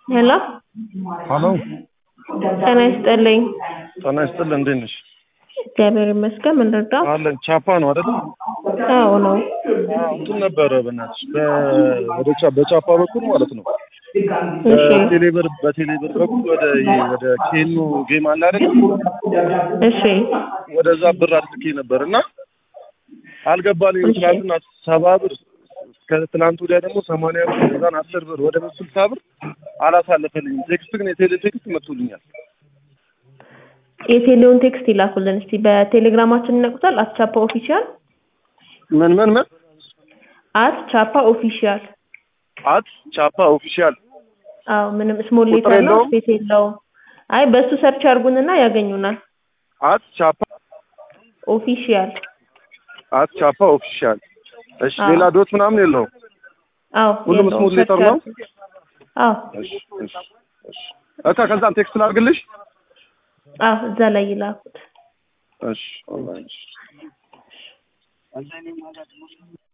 ሄሎ ሀሎ ጤና ይስጥልኝ። ጤና ይስጥልኝ። እንዴት ነሽ? እግዚአብሔር ይመስገን። ምን ልርዳው? አለን ቻፓ ነው አይደል? አዎ ነው። አዎ እንትን ነበረ በእናትሽ በ- ወደ ቻ- በቻፓ በኩል ማለት ነው እሺ በቴሌብር በቴሌብር በኩል ወደ ይሄ ወደ ኬኑ ጌም አለ አይደል? እሺ ወደዛ ብር አድርጌ ነበር እና አልገባልኝም። እሺ። ትናንትና ሰባ ብር ከትናንት ወዲያ ደግሞ ሰማንያ ብር ከዛን አስር ብር ወደ ስልሳ ብር አላሳለፈልኝም። ቴክስት ግን የቴሌ ቴክስት መጥቶልኛል። የቴሌውን ቴክስት ይላኩልን እስቲ። በቴሌግራማችን ይነቁታል። አት ቻፓ ኦፊሻል ምን ምን ምን አት ቻፓ ኦፊሻል። አት ቻፓ ኦፊሻል አዎ ምንም ስሞል ቁጥር ሌተር ነው፣ የለውም? ስፔስ የለውም። አይ በሱ ሰርች አድርጉንና ያገኙናል። አት ቻፓ ኦፊሻል አት ቻፓ ኦፊሻል። እሺ አዎ። ሌላ ዶት ምናምን የለውም። አዎ ሁሉም የለውም። ስሞል ሌተር ሰርች ነው? አድርጉ። አዎ እሺ እሺ እሺ እካ ከዛም ቴክስት ላድርግልሽ። አዎ እዛ ላይ ይላኩት። እሺ ኦንላይን እሺ